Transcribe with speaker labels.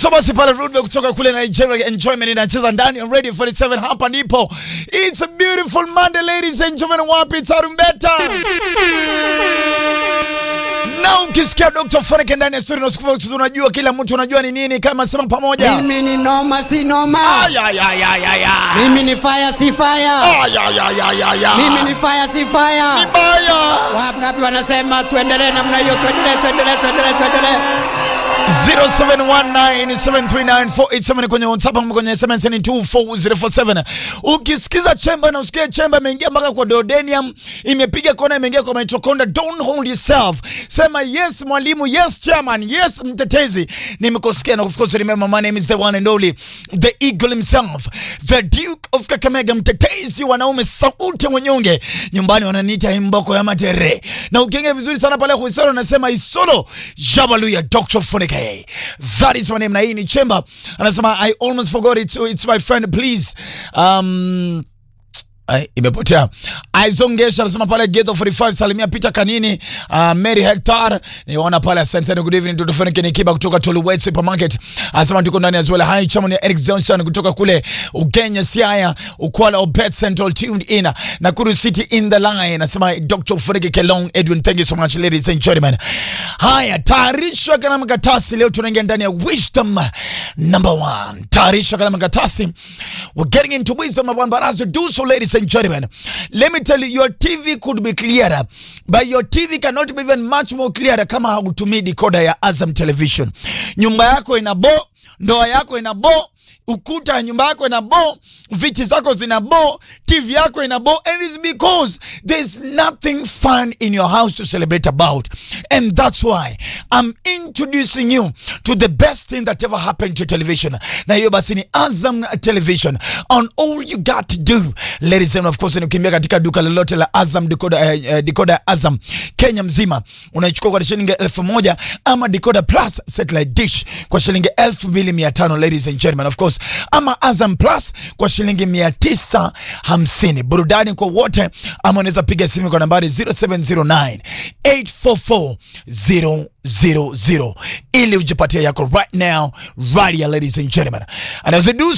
Speaker 1: So basi pale Rudbe kutoka kule Nigeria Enjoyment inacheza ndani ya Radio 47 hapa ndipo. It's a beautiful Monday ladies and gentlemen, wapi tarumbeta? Na ukisikia Dr. Foreke ndani ya studio na unajua kila mtu unajua ni nini kama sema pamoja.
Speaker 2: Mimi ni noma si noma.
Speaker 1: Ay ay ay ay ay. ay.
Speaker 2: Mimi ni fire si fire.
Speaker 1: Ay ay ay ay ay. ay.
Speaker 2: Mimi ni fire si fire.
Speaker 1: baya.
Speaker 2: Wangapi wanasema tuendelee namna hiyo, tuendelee, tuendelee, tuendelee, tuendelee.
Speaker 1: 0719739487 kwenye WhatsApp ama kwenye SMS ni 24047. Ukisikiza chemba na usikie chemba imeingia mpaka kwa duodenum, imepiga kona, imeingia kwa mitochondria. Don't hold yourself, sema yes mwalimu, yes chairman, yes mtetezi. Nimekusikia na of course remember my name is the one and only the eagle himself, the duke of Kakamega, mtetezi wanaume, sauti mwenyonge. Nyumbani wananiita imboko ya matere, na ukiingia vizuri sana pale Huisaro anasema isolo jabaluya Dr. Funike. That is my name. Na hii ni Chemba. Anasema I almost forgot it. It's my friend. Please. Um, Ay, imepotea. Aizongesha anasema pale Ghetto 45 salimia Peter Kanini, uh, Mary Hector. Niona pale asante sana good evening to Frank Nikiba kutoka Toluwet Supermarket. Anasema tuko ndani as well. Hi chama ni Eric Johnson kutoka kule Ugenya Siaya, Ukwala Obet Central tuned in. Nakuru City in the line. Anasema Dr. Frank Kelong Edwin thank you so much ladies and gentlemen. Haya, tayarisha kana mkatasi leo tunaingia ndani ya wisdom number one. Tayarisha kana mkatasi. We're getting into wisdom number one but as you do so ladies and gentlemen, let me tell you, your TV could be clearer, but your TV cannot be even much more clearer kama hautumii decoder ya Azam Television. Nyumba yako ina bo, ndoa yako ina bo, ukuta ya nyumba yako ina bo, viti zako zina bo, TV yako ina bo, and it's because there's nothing fun in your house to celebrate about. And that's why I'm introducing you to the best thing that ever happened to television. Na hiyo basi ni Azam Television. On all you got to do, ladies and of course, ni kukimbia katika duka lolote la Azam decoder, eh, eh, decoder ya Azam Kenya mzima unaichukua kwa shilingi elfu moja ama decoder plus satellite dish kwa shilingi elfu mbili mia tano ladies and gentlemen, of course, ama Azam plus kwa shilingi mia tisa hamsini. Burudani kwa wote, ama unaweza piga simu kwa nambari 0709 844 000 ili ujipatie yako right now right here ladies and gentlemen and as I do